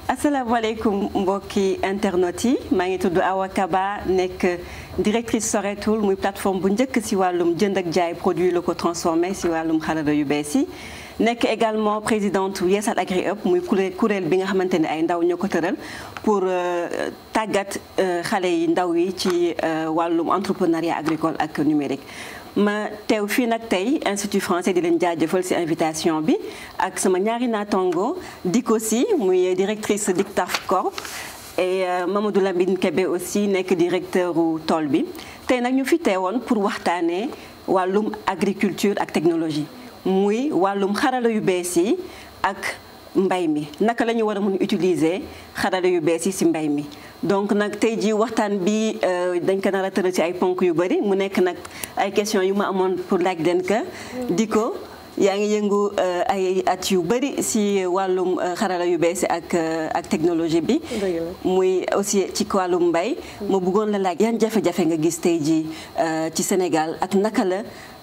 asalaamaaleykum mbokki internet yi maa ngi tudd Awa Kaba nekk directrice Soretul muy plateforme bu njëkk si wàllum jënd ak jaay produits locaux transformés si wàllum xarala yu bees yi. nekk également présidente Yeesal Agri Up muy kuréel bi nga xamante ne ay ndaw ñoo ko tëral pour tàggat xale yi ndaw yi ci wàllum entrepreneuriat agricole ak numérique. ma teew fii nag tey institut français di leen jaajëfal ci invitation bi ak sama ñaari naatango Diko Sy muy directrice d'ICTAF Corp et Mamadou Lamine Kébé aussi nekk directeur u tool bi tey nag ñu fi teewoon pour waxtaanee wàllum agriculture ak technologie muy wàllum xarala yu bees yi ak mbay mi naka la ñu war a mun utiliser xarala yu bees yi ci mbay mi donc nag tey jii waxtaan bi dañ ko nar a tëral ci ay ponk yu bëri mu nekk nag ay questions yu ma amoon pour laaj leen ka di ko yaa ngi yëngu ay at yu bëri ci wàllum xarala yu bees ak ak technologie bi muy aussi ci wàllum mbay ma bëggoon la laaj yan jafe-jafe nga gis tey jii ci Sénégal ak naka la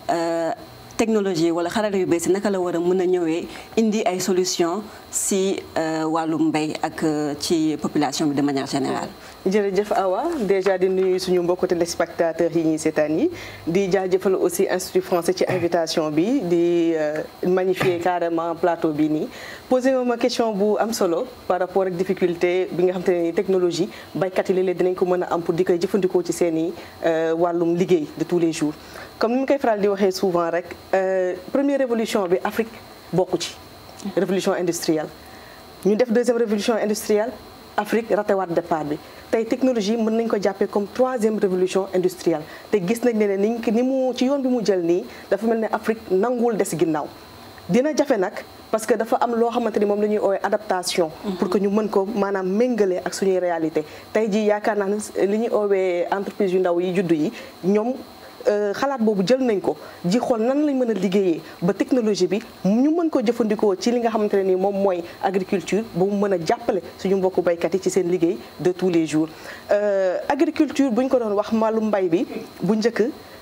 technologie wala xarala yu bees naka la war a mën a ñëwee indi ay solution si wàllum mbay ak ci population bi de manière générale. jërëjëf Awa déjà di nuyu suñu mbokku téléspectateurs yi ñuy seetaan yi di jaajëfal aussi institut français ci invitation bi di magnifier carrément plateau bi nii. posé ma question bu am solo par rapport ak difficulté bi nga xam te ne technologie baykat yi léeg-léeg dinañ ko mën a am pour di koy jëfandikoo ci seen i wàllum liggéey de tous les jours. comme ni ma koy faral di waxee souvent rek première révolution bi Afrique bokku ci révolution industrielle ñu def deuxième révolution industrielle Afrique ratewaat départ bi tey technologie mën nañ ko jàppee comme troisième révolution industrielle te gis nañ ne ni ni mu ci yoon bi mu jël nii dafa mel ne Afrique nanguwul des ginnaaw dina jafe nag parce que dafa am loo xamante ni moom la ñuy oowee adaptation pour que ñu mën ko maanaam méngale ak suñuy réalité tey jii yaakaar naa ne li ñuy oowee entreprise yu ndaw yi juddu yi ñoom xalaat boobu jël nañ ko ji xool nan lañ mën a liggéeyee ba technologie bi ñu mën ko jëfandikoo ci li nga xamante ne ni moom mooy agriculture ba mu mën a jàppale suñu mbokku baykat yi ci seen liggéey de tous les jours. agriculture bu ñu ko doon wax màllu mbay bi bu njëkk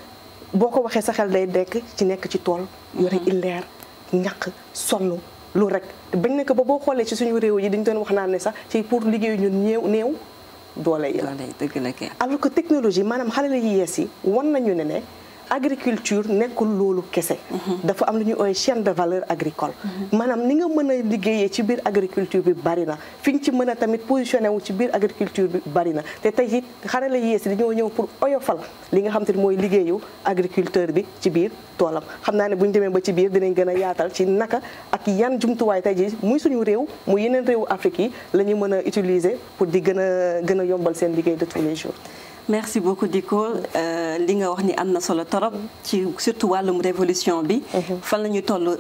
boo ko waxee sa xel day dekk ci nekk ci tool. yore illeer ñaq sonn lu rek bañ nekk ba boo xoolee ci suñu réew yi dañu doon wax naan ne sax ci pour liggéeyu ñun néew néew. doole yi la alors que technologie maanaam xale la yi yees yi wan nañu ne ne agriculture nekkul loolu kese dafa am lu ñuy ooy chaîne de valeur agricole maanaam ni nga mën a liggéeyee ci biir agriculture bi bari na fi nga ci mën a tamit positionné wu ci biir agriculture bi bari na te tey it xale la yees yi dañoo ñëw pour oyofal li nga xam te ne mooy liggéeyu agriculteur bi ci biir toolam xam naa ne bu ñu demee ba ci biir dinañ gën a yaatal ci naka ak yan jumtuwaay tey ji muy suñu réew muy yeneen réewu Afrique yi la ñu mën a utiliser pour di gën a gën a yombal seen liggéey de tous les jours merci beaucoup Diko li nga wax ni am na solo torop ci surtout wàllum révolution bi fan la ñu toll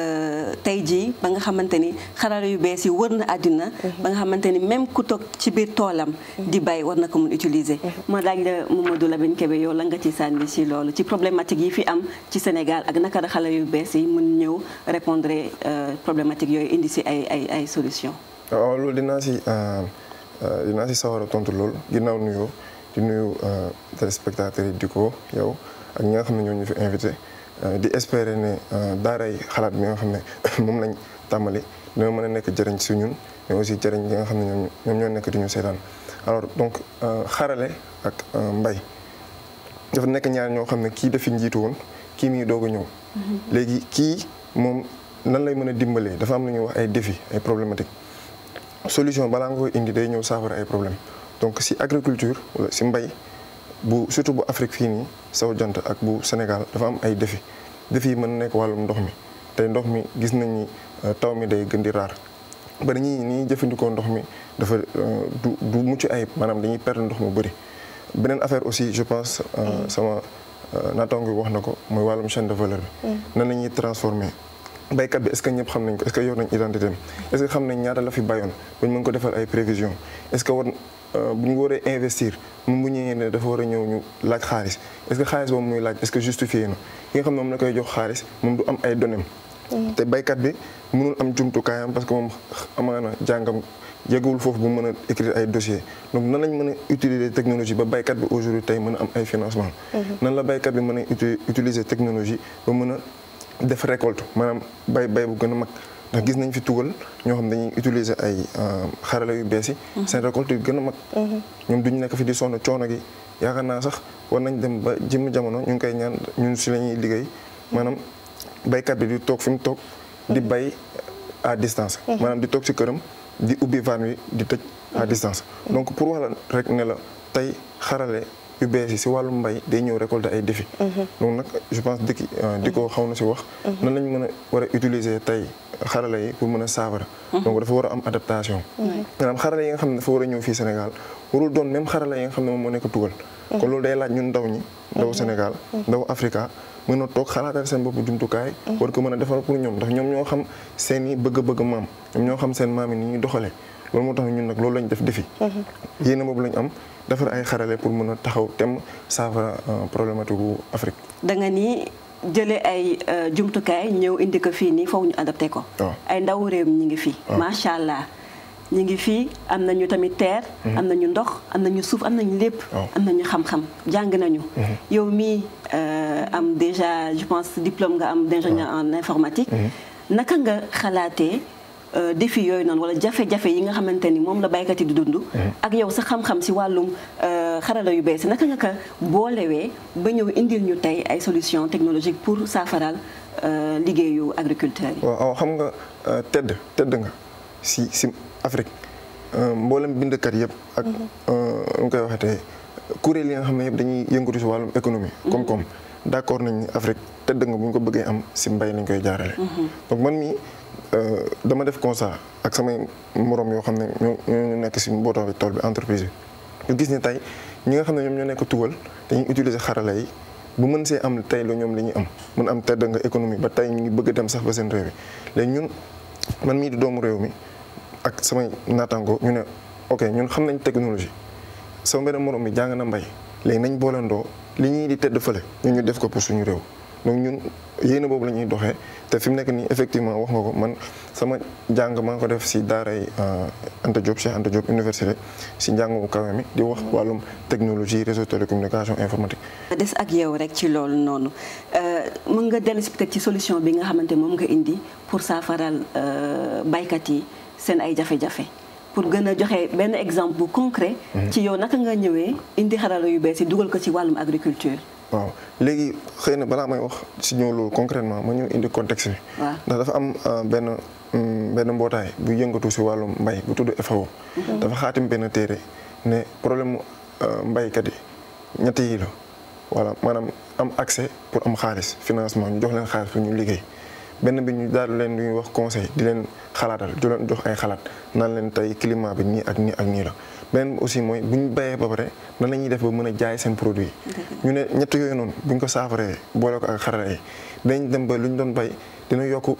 tey jii ba nga xamante ni xarala yu bees yi wër na àddina ba nga xamante ni même ku toog ci biir toolam di bay war na ko mun utiliser ma laaj la Mamadou Lamine Kébé yow la nga ci sànni ci loolu ci problématique yi fi am ci Sénégal ak naka la xarala yu bees yi mun ñëw répondre problématique yooyu indi si ay ay ay solution waaw loolu dinaa si dinaa si sawar a tontu loolu ginnaaw nuyoo di nuyu téléspectateurs yi di ko yow ak ñi nga xam ne ñoo ñu fi invité di espérer ne daaray xalaat bi nga xam ne moom lañ tàmbali dina mën a nekk jëriñ si ñun mais aussi jëriñ ñi nga xam ne ñoom ñoom ñoo nekk di ñu seetaan alors donc xarale ak mbay dafa nekk ñaar ñoo xam ne kii dafi njiitu woon kii mi ngi doog a ñëw. léegi kii moom nan lay mën a dimbalee dafa am lu ñuy wax ay défis ay problématiques solution balaa nga koy indi day ñëw saafara ay problème donc si agriculture wala si mbay bu surtout bu Afrique fii nii saw jant ak bu Sénégal dafa am ay défi défi yi mën na nekk wàllum ndox mi tey ndox mi gis nañ ni taw mi day gën di raar ba dañuy ni jëfandikoo ndox mi dafa du du mucc ayib maanaam dañuy perdre ndox mu bëri. beneen affaire aussi je pense sama naataango bi wax na ko mooy wàllum chaîne de valeur bi. nan la ñuy transformer baykat bi est-ce que ñëpp xam nañ ko est-ce que yor nañ identité am est-ce que xam nañ ñaata la fi bayoon ba ñu mën ko defal ay prévisions est-ce que war bu ñu waree investir moom bu ñëwee ne dafa war a ñëw ñu laaj xaalis est-ce que xaalis boobu muy laaj est-ce que justifié na ki nga xam ne moom la koy jox xaalis moom du am ay données te baykat bi mënul am jumtukaayam parce que moom amaana jàngam yeggul foofu bu mën a écrire ay dossiers donc nan lañ mën a utiliser technologie ba baykat bi aujourd'hui tey mën a am ay financement nan la baykat bi mën a utiliser technologie ba mën a def récolte maanaam bay bay bu gën a mag ndax gis nañ fi tugal ñoo xam dañuy utiliser ay xarala yu bees yi seen récolte yu gën a mag ñoom duñu nekk fi di sonn coono gi yaakaar naa sax war nañ dem ba jëm jamono ñu ngi koy ñaan ñun si la ñuy liggéey maanaam baykat bi di toog fi mu toog di bay à distance maanaam di toog si këram di ubbi van wi di tëj à distance donc pour wala rek ne la tey xarale yu bees yi si wàllum mbay day ñëw récolter ay défis donc nag je pense dëkki di ko xaw na si wax nan lañ mën a war a utiliser tey xarala yi pour mën a saafara donc dafa war a am adaptation maanaam xarala yi nga xam ne dafa war a ñëw fii Sénégal warul doon même xarala yi nga xam ne moom moo nekk tugal kon loolu day laaj ñun ndaw ñi ndaw Sénégal ndaw Africa mën a toog xalaatal seen bopp jumtukaay war ko mën a defar pour ñoom ndax ñoom ñoo xam seen i bëgg-bëgg maam ñoom ñoo xam seen maam yi ni ñuy doxalee loolu moo tax ñun nag loolu lañ def defi yéena boobu lañ am defar ay xarale pour mën a taxaw tem saafara problématique gu Afrique da nga ni jëlee ay jumtukaay ñëw indi ko fii nii foofu ñu adapté ko ay ndaw réew mi ñu ngi fii macha allah ñu ngi fii am nañu tamit terre am nañu ndox am nañu suuf am nañu lépp am nañu xam-xam jàng nañu yow mii am déjà je pense diplôme nga am d'ingénieur en informatique naka nga xalaatee défi yooyu noonu wala jafe-jafe yi nga xamante ni moom la baykat yi di dund ak yow sa xam-xam si wàllum xarala yu bees naka nga ko boolewee ba ñëw indil ñu tey ay solution technologique pour saafaral liggéeyu agriculteurs yi waaw xam nga tedd tedd nga si si Afrique mboolem bindkat yëpp ak nu koy waxatee kuréel yi nga xam ne yëpp dañuy yëngatu si wàllum économie koom-koom d'accord nañ ni Afrique tedd nga bu ñu ko bëggee am si mbay lañ koy jaarale donc man mi dama def constat ak samay morom yoo xam ne ñoo ñu nekk si mbootoo bi tool bi entreprise bi ñu gis ni tey ñi nga xam ne ñoom ñoo nekk tugal dañuy utiliser xarala yi bu mën see am tey la ñoom li ñuy am mën am tedd nga économie ba tey ñu ngi bëgg dem sax ba seen réew yi léegi ñun man mii di doomu réew mi ak samay naataango ñu ne ok ñun xam nañ technologie sama benn morom mi jàng na mbay léegi nañ boolandoo li ñuy di tedd fële ñun ñu def ko pour suñu réew donc ñun yéene boobu la ñuy doxee te fi mu nekk nii effectivement wax nga ko man sama jàng maa ngi ko def si daaray Anta Diop Cheikh Anta Diop université si njàng bu kawe mi di wax wàllum technologie réseau télécommunication informatique. des ak yow rek ci loolu noonu mën nga dellu si peut-être ci solution bi nga xamante moom nga indi pour saafaral baykat yi seen ay jafe-jafe. pour gën a joxe benn exemple bu concret. ci yow naka nga ñëwee indi xarala yu bees yi dugal ko ci wàllum agriculture. waaw léegi xëy na balaa may wax si ñëw loolu concrètement ma ñëw indi contexte bi. waaw ndax dafa am benn benn mbootaay bu yëngatu si wàllum mbay bu tudd FAO. dafa xaatim benn téere ne problème mu mbaykat yi ñett yi la voilà maanaam am accès pour am xaalis financement ñu jox leen xaalis pour ñu liggéey. benn bi ñu daal leen lu ñuy wax conseil di leen xalaatal di leen jox ay xalaat naan leen tey climat bi nii ak nii ak nii la beneen bi aussi mooy bu ñu bayee ba pare nan la ñuy def ba mën a jaay seen produit ñu ne ñett yooyu noonu bu ñu ko saafaree boole ko ak xarala yi dañ dem ba lu ñu doon bay dina yokk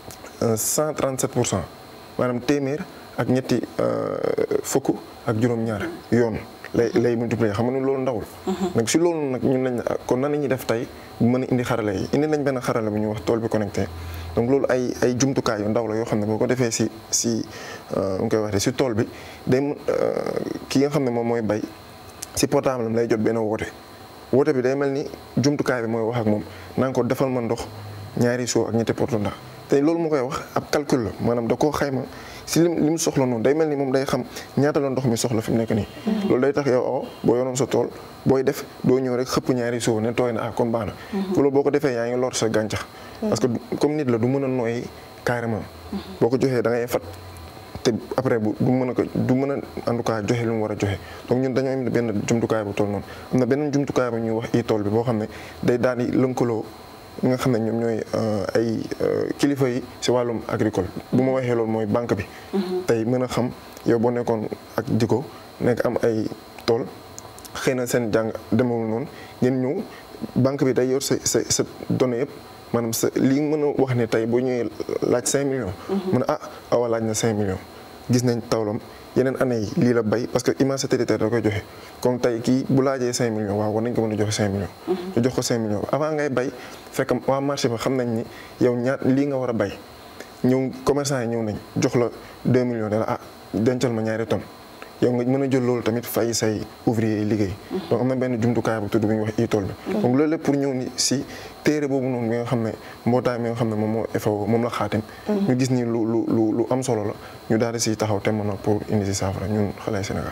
137 pour cent maanaam téeméer ak ñetti fukk ak juróom-ñaar yoon lay lay multiplier xam nga ne loolu ndawul nag si loolu nag ñun lañ kon nan la ñuy def tey bu mën a indi xarala yi indi nañ benn xarala bu ñuy wax tool bi connecté donc loolu ay ay jumtukaay yu ndaw la yoo xam ne boo ko defee si si nu koy waxee si tool bi day ki nga xam ne moom mooy bay si portable am lay jot benn woote woote bi day mel ni jumtukaay bi mooy wax ak moom naan ko defal ma ndox ñaari soo ak ñetti porte ndax te loolu mu koy wax ab calcul la maanaam da koo xayma si lim li mu soxla noonu day mel ni moom day xam ñaata la ndox mi soxla fi mu nekk nii. loolu day tax yow oo boo yoroon sa tool booy def doo ñëw rek xëpp ñaari soo ne tooy na ah kon baax na. loolu boo ko defee yaa ngi lor sa gàncax. parce que comme nit la du mën a nooy carrément. boo ko joxee da ngay fat te après bu du mën a ko du mën a en tout cas joxe lu mu war a joxe donc ñun dañoo am benn jumtukaay bu toll noonu am na benn jumtukaay bu ñuy wax i tool bi boo xam ne day daal di lënkaloo. nga xam ne ñoom ñooy ay kilifa yi si wàllum agricole bu ma waxee loolu mooy banque bi. tey mën a xam yow boo nekkoon ak jiko nekk am ay tool xëy na seen jàng demewul noonu ngeen ñëw banque bi day yor sa sa sa données yëpp maanaam sa li mën a wax ne tey boo ñëwee laaj 5 millions. mën a ah awa laaj na 5 millions gis nañ tawlam. yeneen année yi lii la bay parce que image satellitaire da koy joxe comme tey kii bu laajee 5 millions waaw war nañ ko mën a joxe 5 millions. ñu jox ko 5 millions avant ngay bay fekk waa marché ba xam nañ ni yow ñaat lii nga war a bay ñëw commerçant yi ñëw nañ jox la 2 millions ne la ah dencal ma ñaari tonnes yow nga mën a jël loolu tamit fay say ouvrier yi liggéey donc am na benn jumtukaay bu tudd bi ñuy wax e-tool bi donc loolu lépp pour ñëw ni si téere boobu noonu bi nga xam ne mbootaay mi nga xam ne moom moo FAO moom la xaatim ñu gis ni lu lu lu lu am solo la ñu daal di si taxaw te mën a pour indi si saafara ñun xale Sénégal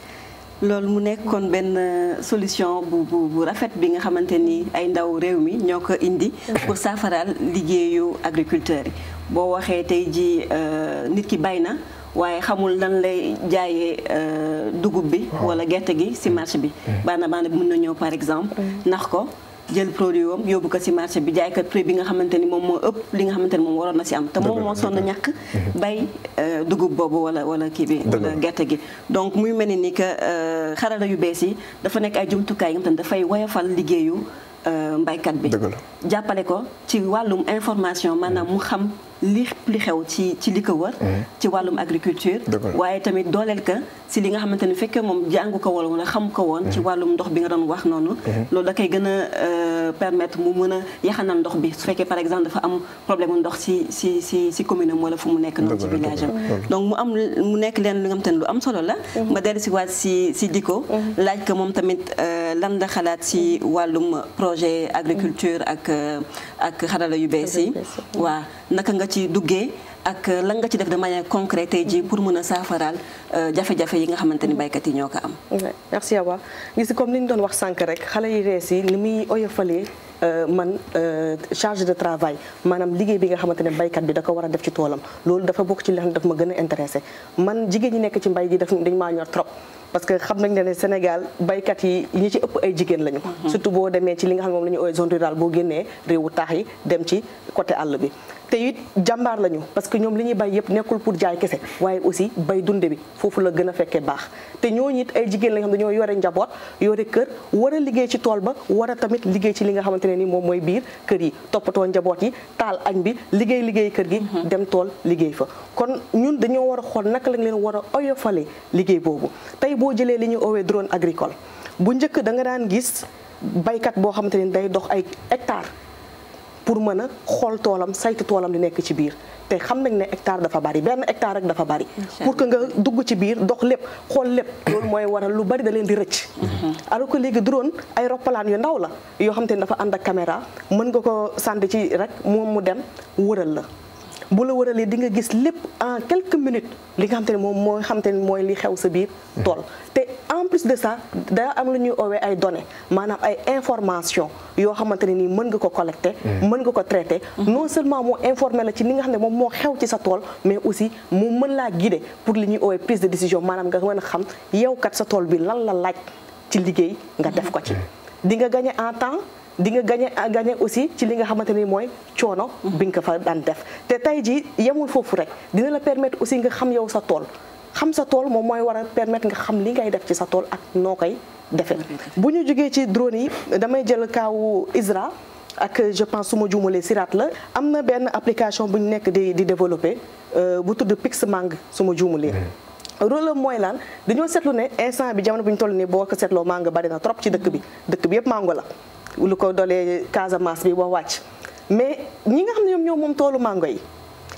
loolu mu nekkoon benn solution bu bu bu rafet bi nga xamante ni ay ndaw réew mi ñoo ko indi pour saafaraal liggéeyu agriculteurs yi boo waxee tey ji nit ki bay na waaye xamul lan lay jaayee dugub bi wala gerte gi ci marché bi baana baana bi mën na ñëw par exemple nax ko jël produit wam yóbbu ko ci marché bi jaaykat prix bi nga xamante ni moom moo ëpp li nga xamante ni moom waroon na ci am te moom moo sonn ñàkk bay dugub boobu wala wala kii bi wala gerte gi donc muy mel ni que xarala yu bees yi dafa nekk ay jumtukaay yi nga xam ne dafay woyofal liggéeyu mbaykat bi jàppale ko ci wàllum information maanaam mu xam li li xew ci ci li ko wër ci wàllum agriculture waaye tamit dooleel ka si li nga xamante ni fekkee moom jàngu ko wala wala xam ko woon ci wàllum ndox bi nga doon wax noonu loolu da koy gën a permettre mu mën a yaxanal ndox bi su fekkee par exemple dafa am problème mu ndox si si si si commune am wala fu mu nekk noonu ci village am donc mu am mu nekk leen li nga xamante ni lu am solo la ma dellu si waat si si diko laaj ko moom tamit lan la xalaat si wàllum projet agriculture ak ak xarala yu bees yi waa naka nga ci duggee ak lan nga ci def de manière concrète tey jii pour mën a saafaraal jafe-jafe yi nga xamante ni baykat yi ñoo ko am. merci Awa gis comme li ñu doon wax sànq rek xale yi rees yi ni muy oyofalee man charge de travail maanaam liggéey bi nga xamante ne baykat bi da ko war a def ci toolam loolu dafa bokk ci li xam ne daf ma gën a intéressé man jigéen ñi nekk ci mbay gi daf dañ maa ñor trop. parce que xam nañ ne Sénégal baykat yi ñi ci ëpp ay jigéen lañu. surtout boo demee ci li nga xam ne moom la ñu ooy zone rurale boo génnee réewu taax yi dem ci côté àll bi. te it jàmbaar lañu parce que ñoom li ñuy bay yëpp nekkul pour jaay kese waaye aussi bay dunde bi foofu la gën a fekkee baax te ñooñu it ay jigéen la nga xam dañoo yore njaboot yore kër war a liggéey ci tool ba war a tamit liggéey ci li nga xamante ne ni moom mooy biir kër yi toppatoo njaboot yi taal añ bi liggéey liggéey kër gi dem tool liggéey fa kon ñun dañoo war a xool naka lañ leen war a oyofale liggéey boobu tey boo jëlee li ñuy oowee drone agricole bu njëkk da nga daan gis baykat boo xamante ne day dox ay hectare pour mën a xool toolam saytu toolam di nekk ci biir te xam nañ ne hectare dafa bari benn hectare rek dafa bari pour que nga dugg ci biir dox lépp xool lépp loolu mooy waral lu bari da leen di rëcc alors que léegi drone ay roppalaan yu ndaw la yoo xam te ne dafa ànd ak caméra mën nga ko sànni ci rek moom mu dem wëral la bu la wëralee di nga gis lépp en quelques minutes li nga xam te ne moom mooy xam te ne mooy li xew sa biir tool te en plus de ça daa am lu ñuy oowee ay données maanaam ay information yoo xamante ne nii mën nga ko collecté mën nga ko traité non seulement moo informé la ci li nga xam ne moom moo xew ci sa tool mais aussi mu mën laa guider pour li ñuy oowee prise de décision maanaam nga mën a xam yow kat sa tool bi lan la laaj ci liggéey nga def ko ci di nga gagné en temps di nga gagné gagné aussi ci li nga xamante ni mooy coono bi nga ko fa daan def te tey jii yemul foofu rek dina la permettre aussi nga xam yow sa tool xam sa tool moom mooy war a permettre nga xam li ngay def ci sa tool ak noo koy defee bu ñu jógee ci drone yi damay jël kaawu ISRA ak je pense su ma juumalee Sirat la am na benn application bu ñu nekk di di développé bu tudd Pixmang su ma juumalee rôle mooy lan dañoo seetlu ne instant bi jamono bu ñu toll nii boo ko seetloo mango bari na trop ci dëkk bi dëkk bi yëpp mango la lu ko dolee Casamance bi ba wàcc mais ñi nga xam ne ñoom ñoo moom toolu mango yi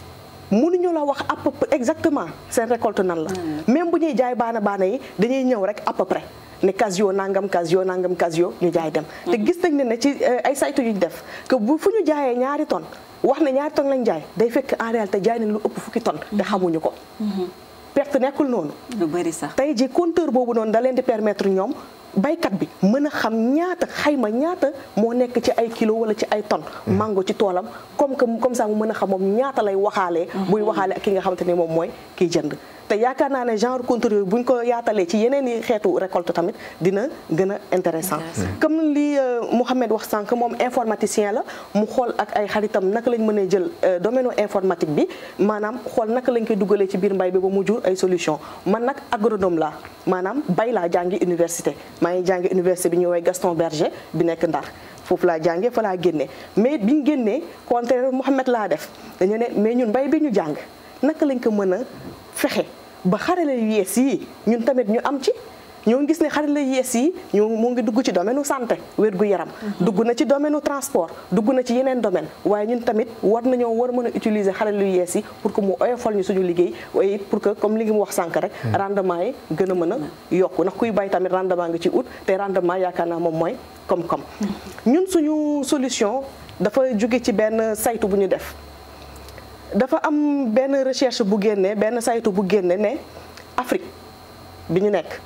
mënuñu la wax à peu près exactement seen récolte nan la même bu ñuy jaay baana baana yi dañuy ñëw rek à peu près ne casio nangam casio nangam casio ñu jaay dem te gis nañ ne ne ci ay saytu yu ñu def que bu fu ñu jaayee ñaari tonnes wax ne ñaari tonnes lañ jaay day fekk en réalité jaay nañ lu ëpp fukki tonnes te xamuñu ko perte nekkul noonu lu bari sax tey ji compteur boobu noonu da leen di permettre ñoom baykat bi mën a xam ñaata xayma ñaata moo nekk ci ay kilo wala ci ay tonnes mango ci toolam comme que comme ça mu mën a xam moom ñaata lay waxaalee buy waxaale ak ki nga xamante ne moom mooy kiy jënd te yaakaar naa ne genre compteur yooyu bu ñu ko yaatalee ci yeneen i xeetu récolte tamit dina gën a intéressant comme li Mouhamed wax sànq moom informaticien la mu xool ak ay xaritam naka lañ mën a jël domaine informatique bi maanaam xool naka lañ koy dugalee ci biir mbay bi ba mu jur ay solution man nag agronome la maanaam bay laa jàngi université maa ngi jàngi université bi ñu woowee Gaston Berger bi nekk Ndar foofu laa jàngee fa laa génnee mais biñ génnee contraire Mouhamed laa def dañu ne mais ñun mbay bi ñu jàng naka lañ ko mën a fexe ba xarale yu yees yi ñun tamit ñu am ci ñoo ngi gis ne xarala yees yi ñoo mu ngi dugg ci domaine santé wér gu yaram dugg na ci domaine transport dugg na ci yeneen domaine waaye ñun tamit war nañoo war mën a utiliser xarala yu yees yi pour que mu oyofal ñu suñu liggéey waaye pour que comme li ngi mu wax sànq rek rendement yi gën a mën a yokku ndax kuy bay tamit rendement nga ci ut te rendement yaakaar naa moom mooy koom-koom ñun suñu solution dafa jóge ci benn saytu bu ñu def dafa am benn recherche bu génne benn saytu bu génne ne Afrique bi ñu nekk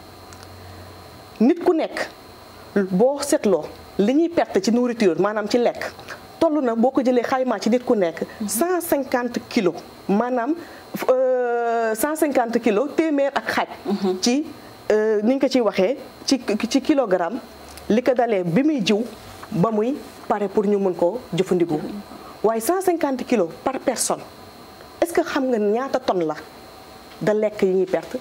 nit ku nekk boo seetloo li ñuy perte ci nourriture maanaam ci lekk toll na boo ko jëlee xaymaa ci nit ku nekk cent cinquante kilos maanaam cent cinquante kilos téeméer ak xaaj ci ni ñu ko ciy waxee ci ci kilogramme li ko dalee bi muy jiw ba muy pare pour ñu mën koo jëfandikoo waaye 150 kilos par personne est-ce que xam nga ñaata tonne la da lekk yi ñuy perte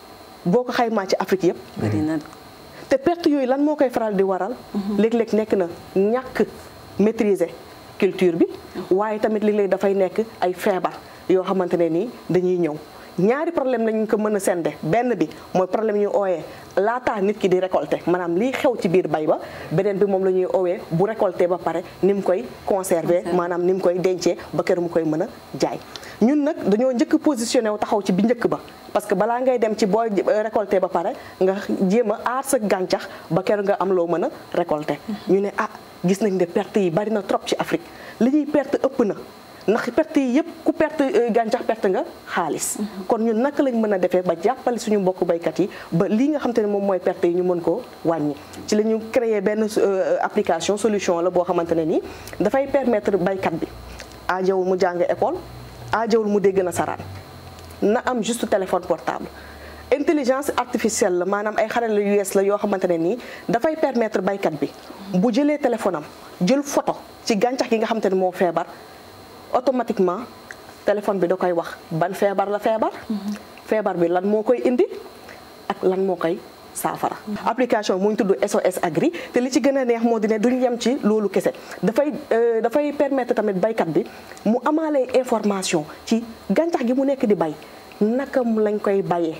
boo ko xaymaa ci Afrique yëpp. bari na te perte yooyu lan moo koy faral di waral. léeg-léeg nekk na ñàkk maîtriser culture bi. waaye tamit léeg-léeg dafay nekk ay feebar yoo xamante ne nii dañuy ñëw. ñaari problème lañu ko mën a sende benn bi mooy problème ñu ooyee laataa nit ki di récolter maanaam liy xew ci biir bay ba beneen bi moom la ñuy oowee bu récolter ba pare ni mu koy conserver maanaam ni mu koy dencee ba kër mu koy mën a jaay ñun nag dañoo njëkk positionné wu taxaw ci bi njëkk ba parce que balaa ngay dem ci boo récolter ba pare nga jéem a aar sa gàncax ba kër nga am loo mën a récolter ñu ne ah gis nañ ne perte yi bari na trop ci Afrique li ñuy perte ëpp na ndax perte yi yëpp ku perte gàncax perte nga xaalis kon ñun naka lañ mën a defee ba jàppale suñu mbokk baykat yi ba lii nga xam te ne moom mooy perte yi ñu mën koo wàññi ci la ñu créé benn application solution la boo xamante ne nii dafay permettre baykat bi aajawul mu jàng école aajawul mu dégg nasaraan na am juste téléphone portable intelligence artificielle la maanaam ay xarala yu yees la yoo xamante ne nii dafay permettre baykat bi bu jëlee téléphone am jël photo ci gàncax gi nga xamante ne moo feebar automatiquement téléphone bi da koy wax ban feebar la feebar feebar bi lan moo koy indi ak lan moo koy saafara application mu ngi tudd SOS Agri te li ci gën a neex moo di ne duñ yem ci loolu kese dafay dafay permettre tamit baykat bi mu amaale information ci gàncax gi mu nekk di bay naka lañ koy bayee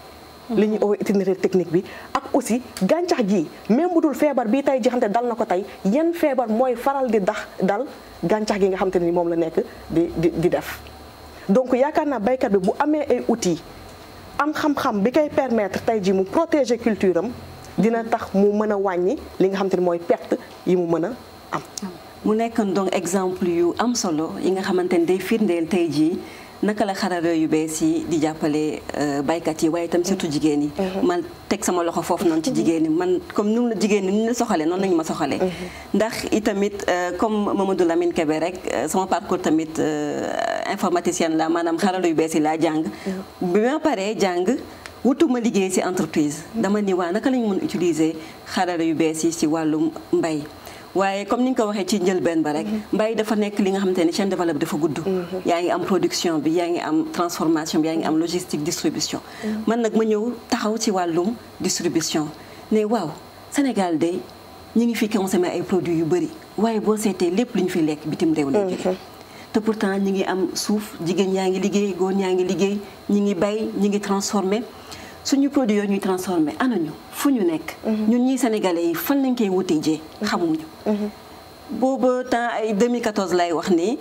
li ñuy oo itinéraire technique bi ak aussi gàncax gi même bu dul feebar bii tey ji xamante dal na ko tey yan feebar mooy faral di dax dal gàncax gi nga xamante ni moom la nekk di di di def donc yaakaar naa baykat bi bu amee ay outils am xam-xam bi koy permettre tey ji mu protéger culture am dina tax mu mën a wàññi li nga xamante ni mooy perte yi mu mën a am mu nekk donc exemple yu am solo yi nga xamante ni day firndeel tey jii naka la xarala yu bees yi di jàppale baykat yi waaye itam surtout jigéen yi man teg sama loxo foofu noonu ci jigéen ñi man comme nu la jigéen ñi ni la soxalee noonu lañu ma soxalee ndax itamit comme Mamadou Lamine Kébé rek sama parcours tamit informaticienne la maanaam xarala yu bees yi laa jàng bi ma paree jàng wutuma liggéey ci entreprise dama ni waa naka lañu mën utiliser xarala yu bees yi ci wàllum mbay waaye comme ni nga ko waxee ci njëlbeen ba rek mbay dafa nekk li nga xamante ne chaîne de valeur bi dafa gudd yaa ngi am production bi yaa ngi am transformation bi yaa ngi am logistique distribution man nag ma ñëw taxaw ci wàllum distribution ne waaw Sénégal de ñi ngi fi consommé ay produits yu bëri waaye boo seetee lépp lu ñu fi lekk bitim réew lay jóge te pourtant ñi ngi am suuf jigéen ñaa ngi liggéey góor ñaa ngi liggéey ñi ngi bay ñi ngi transformé suñu produit yooyu ñuy transformé anañu fu ñu nekk ñun ñii sénégalais yi fan lañ koy wutee jee xamuñu booba temps ay 2014 lay wax ni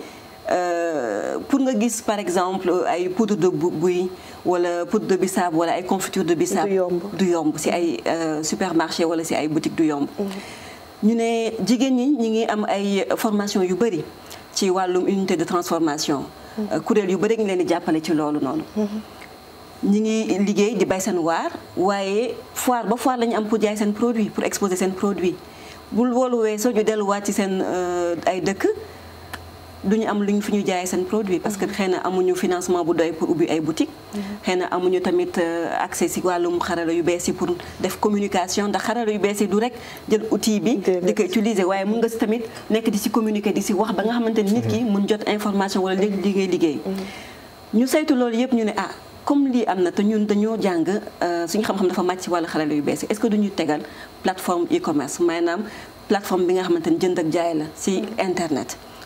pour nga gis par exemple ay poudre de buy wala poudre de bisaab wala ay confiture de bisaab du yomb si ay supermarché wala si ay boutique du yomb ñu ne jigéen ñi ñi ngi am ay formation yu bëri ci wàllum unité de transformation kuréel yu bëri ngi leen di jàppale ci loolu noonu ñi ngi liggéey di bay seen waar waaye foire ba foire la ñu am pour jaay seen produit pour exposer seen produit bul woolu weesoo ñu delluwaat ci seen ay dëkk duñu am lu ñu fi ñu jaayee seen produit parce que xëy na amuñu financement bu doy pour ubbi ay boutique xëy na amuñu tamit accès si wàllum xarala yu bees yi pour def communication ndax xarala yu bees yi du rek jël outil bi di ko utiliser waaye mun nga si tamit nekk di si communiquer di si wax ba nga xamante ni nit ki mun jot information wala léegi liggéey liggéey ñu saytu loolu yëpp ñu ne ah comme lii am na te ñun dañoo jàng suñu xam-xam dafa màcc ci wàllu xarala yu bees yi est-ce que duñu tegal plateforme e-commerce maanaam plateforme bi nga xamante ni jënd ak jaay la si internet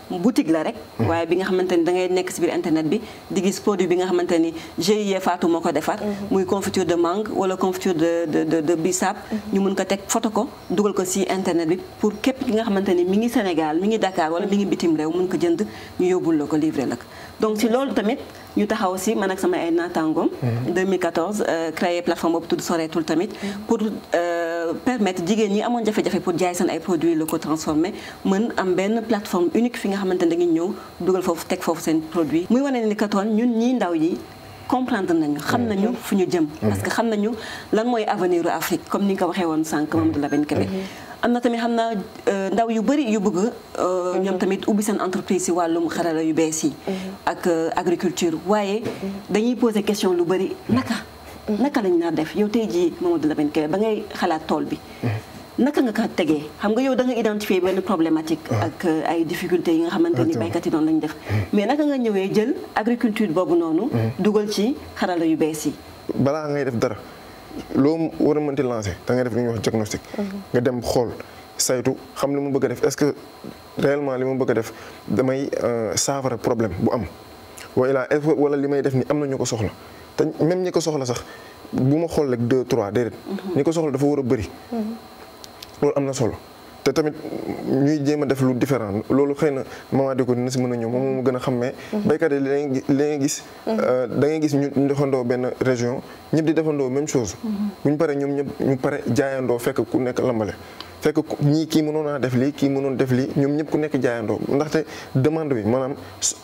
boutique la rek waaye bi nga xamante ni da ngay nekk si biir internet bi di gis produit bi nga xamante ni GIE Fatou moo ko defar muy confiture de mangue wala confiture de de de de bissap ñu mun ko teg photo ko dugal ko si internet bi pour képp ki nga xamante ni mi ngi Sénégal mi ngi Dakar wala mi ngi bitim réew mun ko jënd ñu yóbbul la ko livré la ko donc si loolu tamit ñu taxaw si man ak sama ay naataangoom 2014 créé plateforme boobu tudd soreetul tamit pour permettre jigéen ñi amoon jafe-jafe pour jaay seen ay produits locaux transformés mën am benn plateforme unique fi nga xamante ne dañuy ñëw dugal foofu teg foofu seen produit muy wane ni katoon ñun ñii ndaw yi comprendre nañu xam nañu fu ñu jëm parce que xam nañu lan mooy avenir u Afrique comme ni nga ko waxee woon sànq Mamadou Lamine Kébé am na tamit xam naa ndaw yu bëri yu bëgg ñoom tamit ubbi seen entreprise si wàllum xarala yu bees yi ak agriculture waaye dañuy poser question lu bëri naka naka lañ naa def yow tey jii Mamadou Lamine Kébé ba ngay xalaat tool bi naka nga ko tegee xam nga yow da nga identifier benn problématique ak ay difficultés yi nga xamante ni baykat yi noonu lañ def mais naka nga ñëwee jël agriculture boobu noonu dugal ci xarala yu bees yi balaa ngay def dara loo war a mënti lancer da ngay def li ñuy wax diagnostic nga dem xool saytu xam li mu bëgg a def est-ce que réellement li mu bëgg a def damay saafara problème bu am wala wala li may def ni am na ñu ko soxla te même ñi ko soxla sax bu ma xool rek deux trois déedéet ñi ko soxla dafa war a bëri loolu am na solo te tamit ñuy jéem a def lu différent loolu xëy na maman di ko dina si mën a ñëw moom moo gën a xam mais béykat yi li ngay gis da ngay gis ñu defandoo benn région ñëpp di defandoo même chose bu ñu paree ñoom ñëpp ñu pare jaayandoo fekk ku nekk lambale fekk ñii kii mënoon naa def lii kii mënoon def lii ñoom ñëpp ku nekk jaayandoo ndaxte demande bi maanaam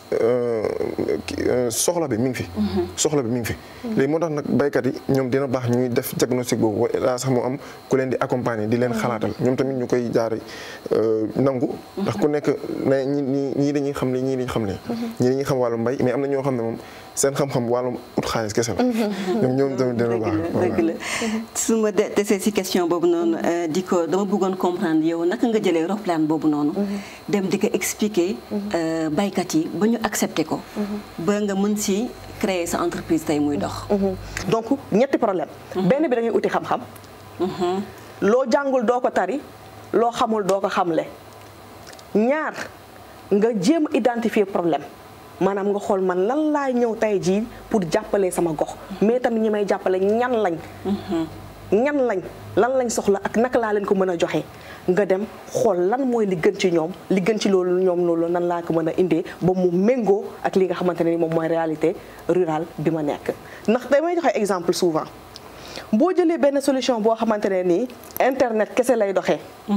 soxla bi mi ngi fi. soxla bi mi ngi fi. léegi moo tax nag baykat yi ñoom dina baax ñuy def diagnostic boobu laa sax mu am ku leen di accompagner di leen xalaatal ñoom tamit ñu koy jaar nangu. ndax ku nekk na ñi ñii dañuy xam ne ñii dañuy xam ne. ñii dañuy xam wàllu mbay mais am na ñoo xam ne moom seen xam-xam wàllum ut xaalis kese la. ñoom ñoom tamit dina baax. dëgg la su ma desee si question boobu noonu di ko dama bëggoon comprendre yow naka nga jëlee roplaan boobu noonu. dem di ko expliquer baykat yi ba ñu accepter ko. ba nga mën si créer sa entreprise tey muy dox. donc ñetti problème. benn bi da ngay uti xam-xam. loo jàngul doo ko tari loo xamul doo ko xamle. ñaar nga jéem a identifier problème. maanaam nga xool man lan laay ñëw tey jii pour jàppale sama gox mais tamit ñi may jàppale ñan lañ ñan lañ lan lañ soxla ak naka laa leen ko mën a joxe nga dem xool lan mooy li gën ci ñoom li gën ci loolu ñoom loolu nan laa ko mën a indee ba mu méngoo ak li nga xamante ne ni moom mooy réalité rurale bi ma nekk ndax damay joxe exemple souvent boo jëlee benn solution boo xamante ne nii internet kese lay doxee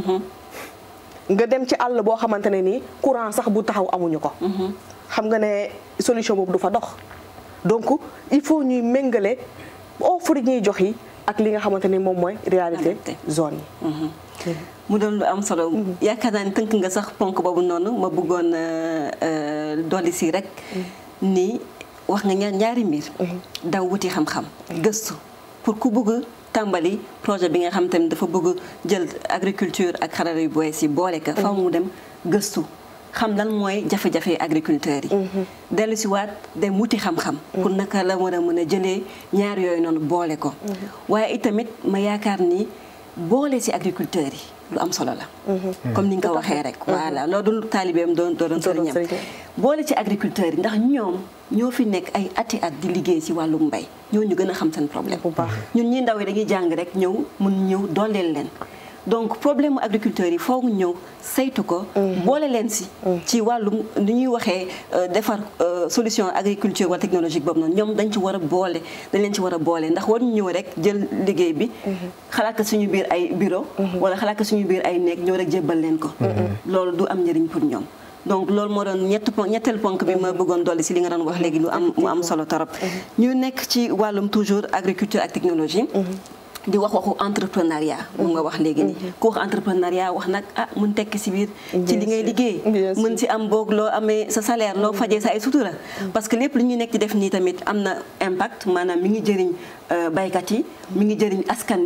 nga dem ci àll boo xamante ne nii courant sax bu taxaw amuñu ko xam nga ne solution boobu du fa dox donc il faut ñuy méngale offre ñuy jox yi ak li nga xamante ni moom mooy réalité zone yi mu doon lu am solo yaakaar naa ni tënk nga sax ponk boobu noonu ma bëggoon dolli si rek ni wax nga ñaar ñaari mbir daw wuti xam-xam gëstu pour ku bëgg tàmbali projet bi nga xam te ne dafa bëgg jël agriculture ak xarala yu bees yi boole ka faw mu dem gëstu xam lan mooy jafe-jafe agriculteurs yi dellu si waat dem wuti xam-xam pour naka la war a mën a jëlee ñaar yooyu noonu boole ko waaye itamit ma yaakaar ni boole si agriculteurs yi lu am solo la comme ni nga ko waxee rek voilà loolu du taalibeem doon doon sëriñam boole ci agriculteurs yi ndax ñoom ñoo fi nekk ay ati at di liggéey si wàllum mbay ñoo ñu gën a xam seen problème ñun ñi ndaw yi dañuy jàng rek ñëw mun ñëw dooleel leen donc problème agriculteurs yi foog ñëw saytu ko boole leen si ci wàllum ni ñuy waxee defar solution agriculture wala technologique boobu noonu ñoom dañ ci war a boole dañ leen ci war a boole ndax war ñu ñëw rek jël liggéey bi xalaat ko suñu biir ay bureau wala xalaat ko suñu biir ay néeg ñëw rek jébbal leen ko loolu du am njëriñ pour ñoom donc loolu moo doon ñett ponk ñetteel ponk bi ma bëggoon dolli si li nga doon wax léegi lu am mu am solo torop ñu nekk ci wàllum toujours agriculture ak technologie di wax waxu entrepreneuriat moom nga wax léegi nii ku wax entrepreneuriat wax nag ah mun tekki si biir ci li ngay liggéey mën si am boog loo amee sa salaire loo fajee sa ay sutura parce que lépp lu ñuy nekk di def nii tamit am na impact maanaam mi ngi jëriñ baykat yi mi ngi jëriñ askan bi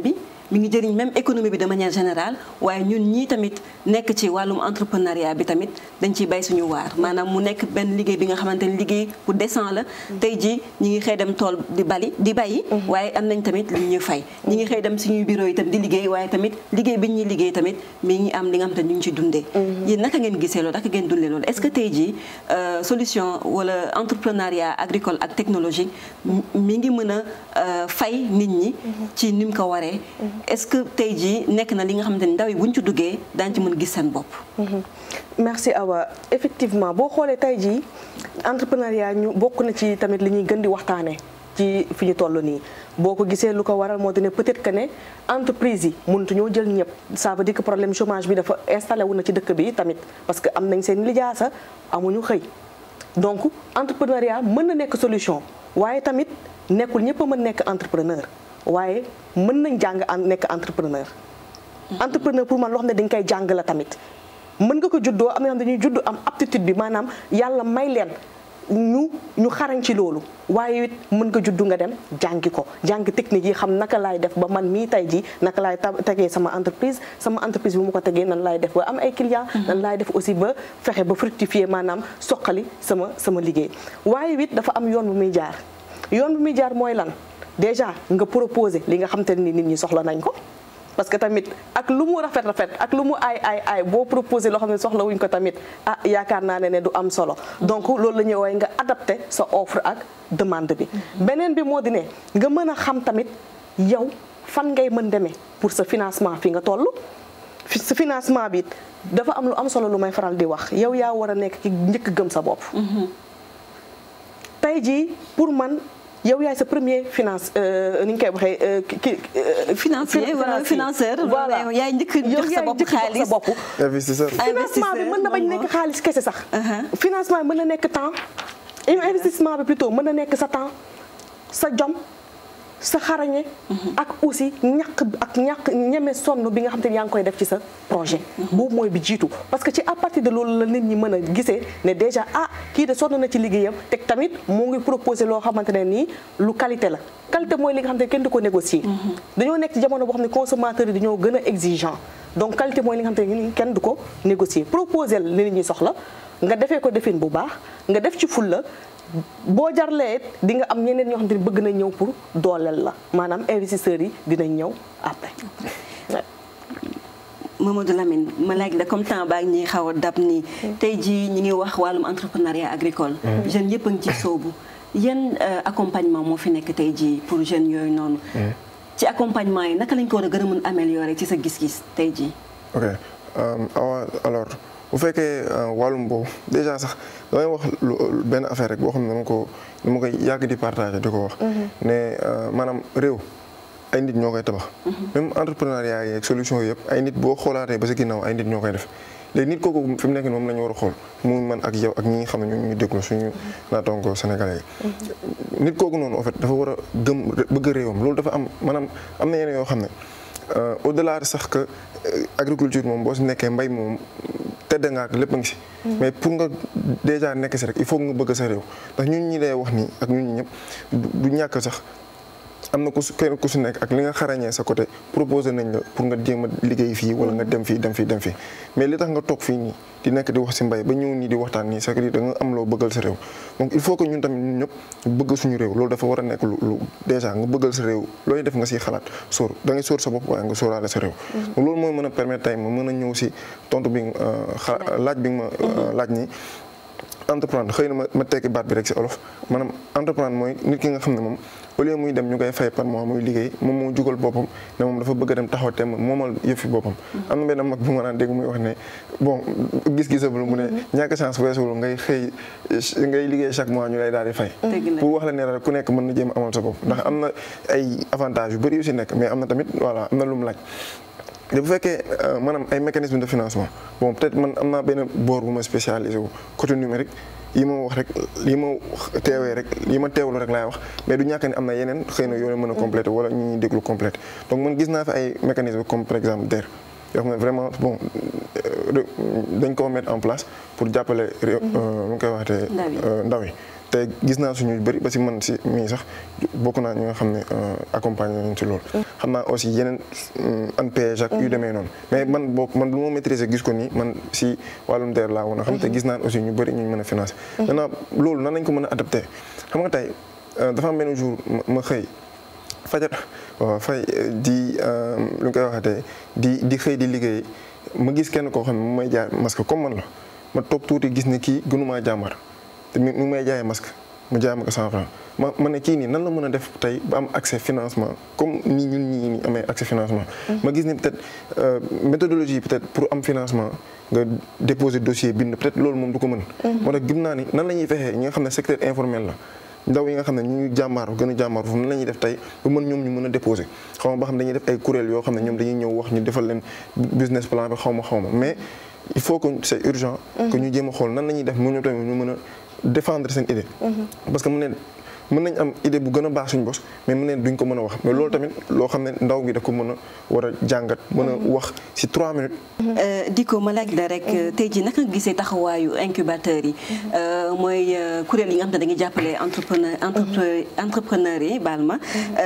mi ngi jëriñ même économie bi de manière générale waaye ñun ñii tamit nekk ci wàllum entrepreneuriat bi tamit dañ ciy bay suñu waar maanaam mu nekk benn liggéey bi nga xamante ni liggéey bu décent la tey jii ñi ngi xëy dem tool di bali di bayi waaye am nañ tamit lu ñuy fay ñi ngi xëy dem suñuy bureau yi tam di liggéey waaye tamit liggéey bi ñuy liggéey tamit mi ngi am li nga xamante ni ñu ngi ci dundee yéen naka ngeen gisee loolu naka ngeen dundee loolu est-ce que tey jii solution wala entrepreneuriat agricole ak technologique mi ngi mën a fay nit ñi ci ni mu ko waree est-ce que tey jii nekk na li nga xamante ni ndaw yi buñ ci duggee daañu ci mën gis seen bopp merci Awa effectivement boo xoolee tey jii entrepreneuriat ñu bokk na ci tamit li ñuy gën di waxtaanee ci fi ñu toll nii boo ko gisee lu ko waral moo di ne peut-être que ne entreprise yi mënut ñoo jël ñëpp ça veut dire que problème chômage bi dafa installé wu na ci dëkk bi tamit parce que am nañ seen lijaasa amuñu xëy donc entrepreneuriat mën na nekk solution waaye tamit nekkul ñëpp a mën nekk entrepreneur waaye mën nañ jàng nekk entrepreneur. entrepreneur pour man loo xam ne dañ koy jàng la tamit mën nga ko juddoo am na xam dañuy judd am aptitude bi maanaam yàlla may leen. ñu ñu xarañ ci loolu waaye it mën nga juddu nga dem jàngi ko jàngi technique yi xam naka laay def ba man mii tey jii naka laay tegee sama entreprise sama entreprise bu ma ko tegee nan laay def ba am ay clients nan laay def aussi ba fexe ba fructifier maanaam soqali sama sama liggéey waaye it dafa am yoon bu muy jaar yoon bu muy jaar mooy lan déjà nga proposer li nga xam te ni nit ñi soxla nañ ko parce que tamit ak lu mu rafet rafet ak lu mu ay ay ay boo proposé loo xam ne soxla wuñ ko tamit ah yaakaar naa ne ne du am solo donc loolu la ñuy woowee nga adapté sa offre ak demande bi beneen bi moo di ne nga mën a xam tamit yow fan ngay mën demee pour sa financement fi nga toll sa financement bi dafa am lu am solo lu may faral di wax yow yaa war a nekk ki njëkk gëm sa bopp tey jii pour man yow yaay sa premier finance ni ñu koy waxee ki financier wala financeur. voilà yaay njëkk jox sa bopp xaalis bopp. investisseur. financement bi mën na bañ nekk xaalis kese sax. financement bi mën na nekk temps. investissement bi plutôt mën na nekk sa temps sa jom sa xarañe. ak aussi ñàkk ak ñàkk ñeme sonn bi nga xam te ne yaa ngi koy def ci sa projet. boobu mooy bi jiitu parce que ci à partir de loolu la nit ñi mën a gisee ne déjà ah kii de sonn na ci liggéeyam teg tamit moo ngi proposé loo xamante ne nii lu qualité la. qualité mooy li nga xam ne kenn du ko négocier. dañoo nekk ci jamono boo xam ne consommateurs yi dañoo gën a exigeant donc qualité mooy li nga xam ne kenn du ko négocier proposé li nit ñi soxla nga defee ko defin bu baax nga def ci fulla boo jarlee di nga am ñeneen ñoo xam ne bëgg na ñëw pour dooleel la maanaam investisseurs yi dinañ ñëw après. Mamadou Lamine ma laaj la comme temps baa ngi ñuy xaw a dab nii. tey jii ñi ngi wax wàllum entrepreneuriat agricole. jeunes yëpp a ngi ci soobu. yan accompagnement moo fi nekk tey jii pour jeunes yooyu noonu. ci accompagnement yi naka lañ ko war a gën a mën améliorer ci sa gis-gis tey jii. ok awa alors bu fekkee wàllum boobu déjà sax damay wax lu benn affaire rek boo xam ne dama ko dama koy yàgg di partager di ko wax. ne maanaam réew ay nit ñoo koy tabax. même entrepreneuriat yeeg solution yëpp ay nit boo xoolaatee ba sa ginnaaw ay nit ñoo koy def. léegi nit kooku fi mu nekk nii moom la ñu war a xool mu man ak yow ak ñi nga xam ne ñu ñu déglu suñu naataango sénégalais yi. nit kooku noonu en fait dafa war a gëm bëgg réewam loolu dafa am maanaam am na yeneen yoo xam ne au delà sax que agriculture moom boo si nekkee mbay moom tedd nga ak lépp a ngi si. mais pour nga déjà nekk si rek il faut nga bëgg sa réew ndax ñun ñi lay wax nii ak ñun ñi ñëpp du ñàkk sax. am na ku su kenn ku su nekk ak li nga xarañee sa côté proposé nañ la pour nga jéem a liggéey fii wala nga dem fii dem fii dem fii mais li tax nga toog fii nii di nekk di wax si mbay ba ñëw nii di waxtaan nii c'est que da nga am loo bëggal sa réew donc il faut que ñun tamit ñun ñëpp bëgg suñu réew loolu dafa war a nekk lu lu déjà nga bëggal sa réew looy def nga siy xalaat sóor da ngay sóor sa bopp waaye nga sóoraale sa réew donc loolu mooy mën a permettre tey ma mën a ñëw si tontu bi laaj bi nga ma laaj nii entreprendre xëy na ma ma tekki baat bi rek si olof maanaam entreprendre mooy nit ki nga xam ne moom au lieu muy dem ñu koy fay par mois muy liggéey moom moo jugal boppam ne moom dafa bëgg a dem taxaw temm moomal yëfi boppam am na benn mag bu ma naan dégg muy wax ne bon gis-gisabul mu ne ñàkk chance weesuwul ngay xëy ngay liggéey chaque mois ñu lay daal di fay pour wax la ne rek ku nekk mën na jéem amal sa bopp ndax am na ay avantages yu bëri yu si nekk mais am na tamit voilà am na lu mu laaj bu fekkee maanaam ay mécanisme de financement bon peut-être man am naa benn boor bu ma spécialisé wu côté numérique yi ma wax rek yi ma teewee rek yi ma teewlu rek laay wax mais du ñàkk ne am na yeneen xëy na yoo mën a complété wala ñu ñuy déglu complété donc man gis naa fi ay mécanisme comme par exemple DER yoo xam ne vraiment bon dañ ko mettre en place pour jàppale réew nu ngi koy waxatee ndaw yi te gis naa suñu bëri ba si man si mii sax bokk naa ñi nga xam ne accompagné nañ si loolu xam naa aussi yeneen ANPEJ ak yu demee noonu mais man boo man lu ma maîtriser gis ko nii man si wàllum DER laa woon a xam te gis naan aussi ñu bëri ñu mën a financer maintenant loolu nan lañ ko mën a adapté xam nga tey dafa am benn jour ma xëy fajar waaw fay di lu ñu koy waxatee di di xëy di liggéey ma gis kenn koo xam ne mu may jaay masque comme man la ma toog tuuti gis ne kii gënumaa jàmbar te mi may jaayee masque mu jaay ma ko cent franc ma ma ne kii nii nan la mën a def tey ba am accès financement comme ni ñun ñii nii amee accès financement. ma gis ni peut-être méthodologie peut-être pour am financement nga déposer dossier bind peut-être loolu moom du ko mën. moo tax gëm naa ni nan la ñuy fexee ñi nga xam ne secteur informel la. ndaw yi nga xam ne ñu ngi jàmbaaru gën a jàmbaaru foofu nan la ñuy def tey ba mën ñoom ñu mën a déposer xaw ma ba xam dañuy def ay kuréel yoo xam ne ñoom dañuy ñëw wax ñu defal leen business plan bi xaw ma xaw ma mais il faut que c'est urgent que ñu jéem a xool nan la ñuy def mu ñoom tamit ñu mën a défendre seen idée parce que mu ne mën nañ am idée bu gën a baax suñu bos mais mu ne duñ ko mën a wax mais loolu tamit loo xam ne ndaw gi da ko mën a war a jàngat mën a wax ci trois minutes di ko ma laaj la rek tey jii naka nga gisee taxawaayu incubateurs yi mooy kuréel yi nga xam ne dañuy jàppale entrepreneur entrepreneur yi baal ma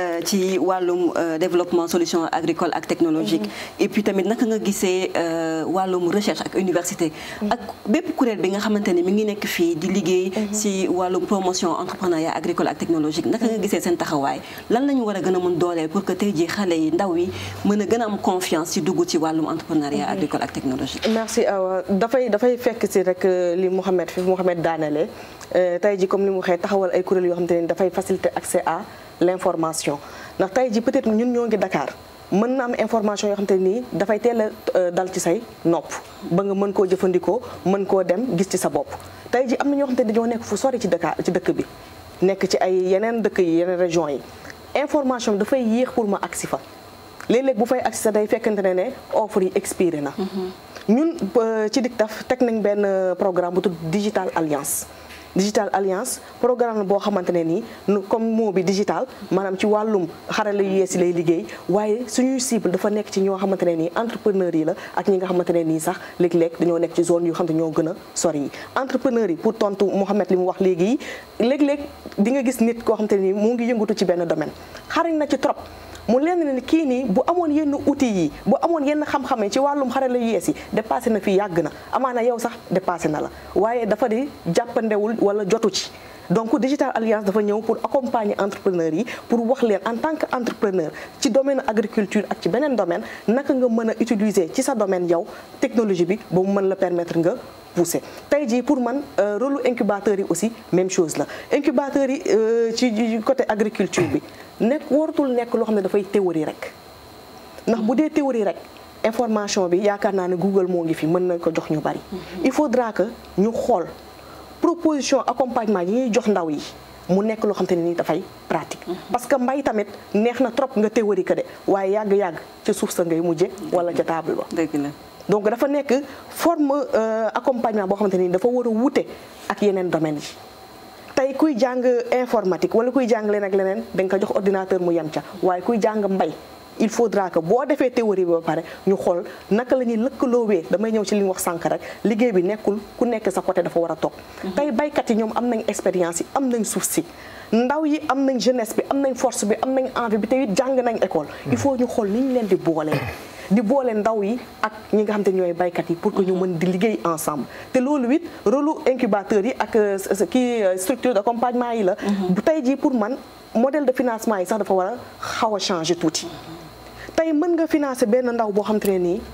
ci wàllum développement solution agricole ak technologique et puis tamit naka nga gisee wàllum recherche ak université ak bépp kuréel bi nga xamante ne mi ngi nekk fii di liggéey ci wàllum promotion entrepreneuriat agricole ak technologique naka nga gisee seen taxawaay lan la ñu war a gën a mën dooleel pour que tey jii xale yi ndaw yi mën a gën a am confiance ci dugg ci wàllum entrepreneuriat agricole ak technologique merci Awa dafay dafay fekk ci rek li Mouhamed fi Mouhamed daanele tey ji comme ni mu waxee taxawal ay kuréel yoo xamante ne dafay faciliter accès à l'information ndax tey ji peut-être ñun ñoo ngi Dakar mën na am information yoo xamante ne nii dafay teel a dal ci say nopp ba nga mën koo jëfandikoo mën koo dem gis ci sa bopp tey ji am na ñoo xamante ne dañoo nekk fu sori ci Dakar ci dëkk bi nekk ci ay yeneen dëkk yi yeneen régions yi information dafay yéex pour ma agsi fa léeg-léeg bu fay agsi sa day fekkante ne ne offre yi expiré na ñun ci DICTAF teg nañ benn programme bu tudd Digital Alliance Digital Alliance programme la boo xamante ne nii comme mot bi digital maanaam ci wàllum xarala yu yees yi lay liggéey waaye suñuy cible dafa nekk ci ñoo xamante ne nii entrepreneurs yi la ak ñi nga xamante ne nii sax léeg-léeg dañoo nekk ci zone yu xam ne ñoo gën a sori yi entrepreneurs yi pour tontu Mouhamed li mu wax léegi léeg-léeg di nga gis nit koo xamante ne nii mu ngi yëngatu ci benn domaine xarañ na ci trop mu leen ne kii nii bu amoon yenn outils yi bu amoon yenn xam-xam ci wàllum xarala yu yees yi dépassé na fi yàgg na amaana yow sax dépassé na la waaye dafa di jàppandewul wala jotu ci donc Digital Alliance dafa ñëw pour accompagner entrepreneurs yi pour wax leen en tant que entrepreneur ci domaine agriculture ak ci beneen domaine naka nga mën a utiliser ci sa domaine yow technologie bi ba mu mën la permettre nga pousser tey jii pour man rôle incubateur yi aussi même chose la incubateur yi ci côté agriculture bi nekk waratul nekk loo xam ne dafay théorie rek ndax bu dee théorie rek information bi yaakaar naa ne Google moo ngi fi mën na ko jox ñu bari il faudra que ñu xool proposition accompagnement yi ñuy jox ndaw yi mu nekk loo xam te ne nii dafay pratique parce que mbay tamit neex na trop nga théorie que de waaye yàgg-yàgg ca suuf sa ngay mujje wala ca table ba dëgg la donc dafa nekk forme accompagnement boo xamante ni dafa war a wute ak yeneen domaines yi tey kuy jàng informatique wala kuy jàng leen ak leneen da nga ko jox ordinateur mu yem ca waaye kuy jàng mbay il faudra que boo defee théorie bi ba pare ñu xool naka la ñuy lëkkaloowee damay ñëw ci li ñu wax sànq rek liggéey bi nekkul ku nekk sa côté dafa war a toog tey baykat yi ñoom am nañ expérience yi am nañ suuf si ndaw yi am nañ jeunesse bi am nañ force bi am nañ envie bi te it jàng nañ école il faut ñu xool ni ñu leen di boolee di boole ndaw yi ak ñi nga xam te ñooy baykat yi pour que ñu mën di liggéey ensemble te loolu it rôle incubateur yi ak kii structure d'accompagnement yi la bu tey jii pour man modèle de financement yi sax dafa war a xaw a changer tuuti tey mën nga financer benn ndaw boo xam te ne nii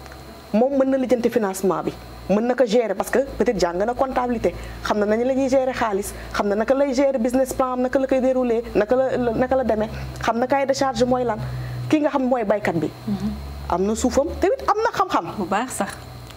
moom mën na lijjanti financement bi mën na ko gérer parce que peut-être jàng na comptabilité xam na nañu la ñuy gérer xaalis xam na naka lay gérer business plan am naka la koy dérouler naka la naka la demee xam na cahier de charge mooy lan ki nga xam mooy baykat bi am na suufam tamit am na xam-xam bu baax sax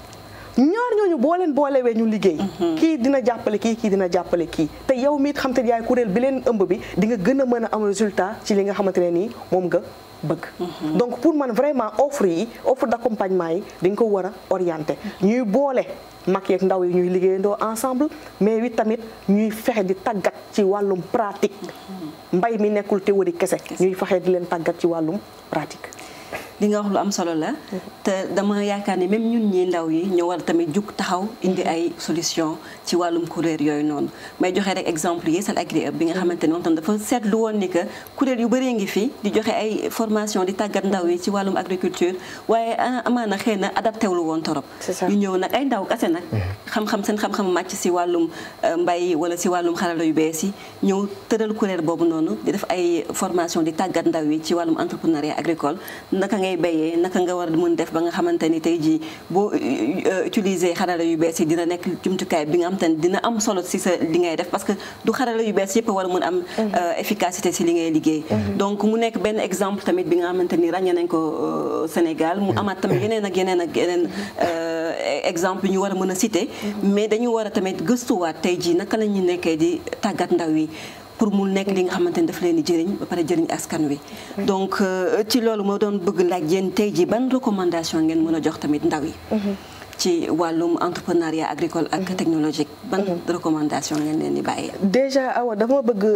ñaar ñooñu boo leen boolewee ñu liggéey kii dina jàppale kii kii dina jàppale kii te yow miit xam te yaay kuréel bi leen ëmb bi di nga gën a mën a am résultat ci li nga xamante ne nii moom nga bëgg donc pour man vraiment offre yi offre d'accompagnement yi dañ ko war a orienter ñuy boole mag yeeg ndaw yi ñuy liggéeyandoo ensemble mais wi tamit ñuy fexe di tàggat ci wàllum pratique mbay mi nekkul théorie kese ñuy fexe di leen tàggat ci wàllum pratique li nga wax lu am solo la te dama yaakaar ni même ñun ñi ndaw yi ñu war tamit jug taxaw indi ay solution ci wàllum kuréel yooyu noonu may joxe rek exemple Yeesal Agri Hub bi nga xamante ni moom tam dafa seetlu woon ni que kuréel yu bëree ngi fi di joxe ay formation di tàggat ndaw yi ci wàllum agriculture waaye amaana xëy na adapté wul woon torop ñu ñëw nag ay ndaw kase nag xam-xam seen xam-xam màcc si wàllum mbay wala si wàllum xarala yu bees yi ñëw tëral kuréel boobu noonu di def ay formation di tàggat ndaw yi ci wàllum entrepreneuriat agricole naka ngay béyee naka nga war a mën def ba nga xamante ni tey jii boo utiliser xarala yu bees yi dina nekk jumtukaay bi nga xamante ni dina am solo si sa li ngay def parce que du xarala yu bees yëpp war a mën am efficacité si li ngay liggéey donc mu nekk benn exemple tamit bi nga xamante ni ràññee nañ ko Sénégal mu amaat tamit yeneen ak yeneen ak yeneen exemple yu ñu war a mën a citer mais dañu war a tamit gëstuwaat tey jii naka la ñu nekkee di tàggat ndaw yi pour mu nekk li nga xamante ni daf leen di jëriñ ba pare jëriñ askan wi donc ci loolu moo doon bëgg laaj yéen tey jii ban recommandation ngeen mën a jox tamit ndaw yi ci wàllum entrepreneuriat agricole ak technologique ban recommandation ngeen leen di bàyyi déjà awa dama bëgg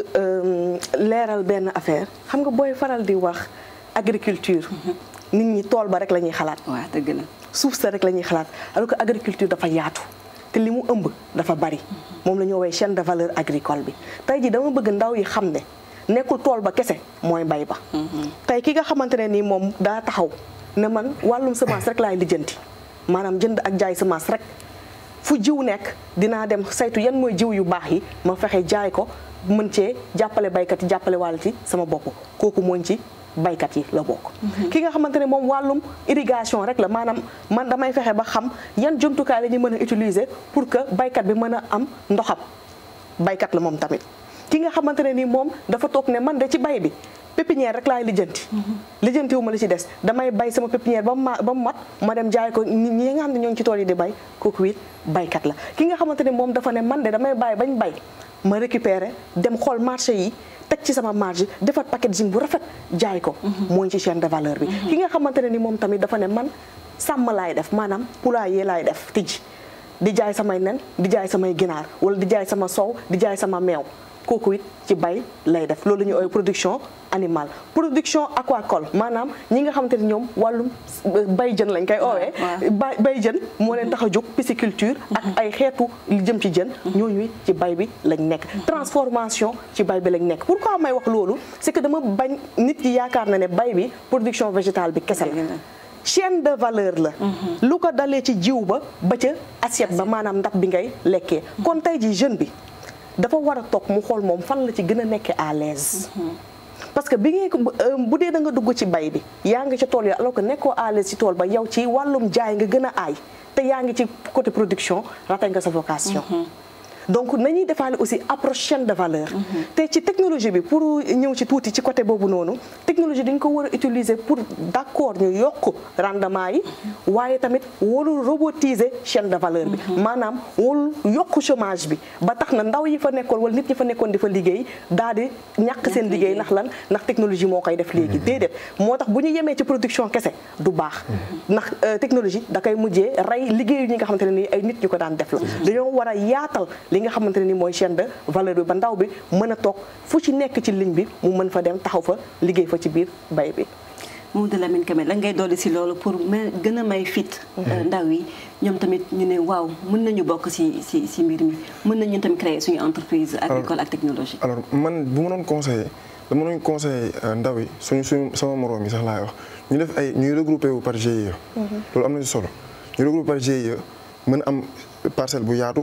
leeral benn affaire xam nga booy faral di wax agriculture nit ñi tool ba rek la ñuy xalaat waaw dëgg la suuf sa rek la ñuy xalaat alors que agriculture dafa yaatu te li mu ëmb dafa bari moom la ñu woowee chaîne de valeur agricole bi tey jii dama bëgg ndaw yi xam ne nekkul tool ba kese mooy mbay ba tey ki nga xamante ne nii moom daa taxaw ne man wàllum semence rek laay lijjanti maanaam jënd ak jaay semence rek fu jiw nekk dinaa dem saytu yan mooy jiw yu baax yi ma fexe jaay ko mën cee jàppale baykat yi jàppale wàll ci sama bopp kooku mooñ ci baykat yi la bokk ki nga xamante ne moom wàllum irrigation rek la maanaam man damay fexe ba xam yan jumtukaay la ñu mën a utiliser pour que baykat bi mën a am ndoxam baykat la moom tamit ki nga xamante ne ni moom dafa toog ne man de ci bay bi pépinière rek laay lijjanti lijjanti wu ma li ci des damay bay sama pépinière ba mu ba mu mat ma dem jaay ko ñi nga xam ne ñoo ngi ci tool yi di bay kooku it baykat la ki nga xamante ne moom dafa ne man de damay bàyyi bañ bay ma récupérer dem xool marché yi teg ci sama marge defar packaging bu rafet jaay ko mooy ci chaîne de valeur bi ki nga xamante ne ni moom tamit dafa ne man sàmm laay def maanaam poulailler laay def tijji di jaay samay nen di jaay samay ginaar wala di jaay sama soow di jaay sama meew kooku it ci bay lay def loolu la ñuy ooy production animale production aquacole maanaam ñi nga xamante ne ñoom wàllum bay jën lañ koy oowee ba bay jën moo leen tax a jóg pisciculture ak ay xeetu li jëm ci jën ñooñu ci bay bi lañ nekk transformation ci bay bi lañ nekk pourquoi may wax loolu c'est que dama bañ nit yi yaakaar na ne bay bi production végétale bi kese la chaîne de valeur la lu ko dalee ci jiw ba ba ca assiette ba maanaam ndab bi ngay lekkee kon tey ji jeune bi dafa war a toog mu xool moom fan la ci gën a nekkee à l'aise parce que bi ngeen ko bu dee da nga dugg ci bay bi yaa ngi ci tool yi alors que nekkoo à l'aise ci tool ba yow ci wàllum jaay nga gën a aay te yaa ngi ci côté production raté nga sa vocation donc nañuy defaale aussi approche chaîne de valeur te ci technologie bi pour ñëw ci tuuti ci côté boobu noonu technologie dañ ko war a utiliser pour d'accord ñu yokk rendement yi waaye tamit warul robotiser chaîne de valeur bi maanaam warul yokk chômage bi ba tax na ndaw yi fa nekkoon wala nit ñi fa nekkoon di fa liggéey daal di ñàkk seen liggéey ndax lan ndax technologie moo koy def léegi déedéet moo tax bu ñu yemee ci production kese du baax ndax technologie da koy mujjee rey liggéeyu ñi nga xamante ne nii ay nit ñu ko daan def la dañoo war a yaatal li nga xamante ne ni mooy chaîne de valeur bi ba ndaw bi mën a toog fu ci nekk ci ligne bi mu mën fa dem taxaw fa liggéey fa ci biir bay bi Mamadou Lamine Kébé la ngay dolli si loolu pour may gën a may fit ndaw yi ñoom tamit ñu ne waaw mën nañu bokk si si si mbir mi mën nañu tamit créer suñu entreprise agricole ak technologie alors man bu ma doon conseillé dama doon conseillé ndaw yi suñu suñu sama moroom yi sax laay wax ñu def ay ñuy regroupé wu par GIE loolu am na ci solo ñu regroupé par GIE mën a am parcelle bu yaatu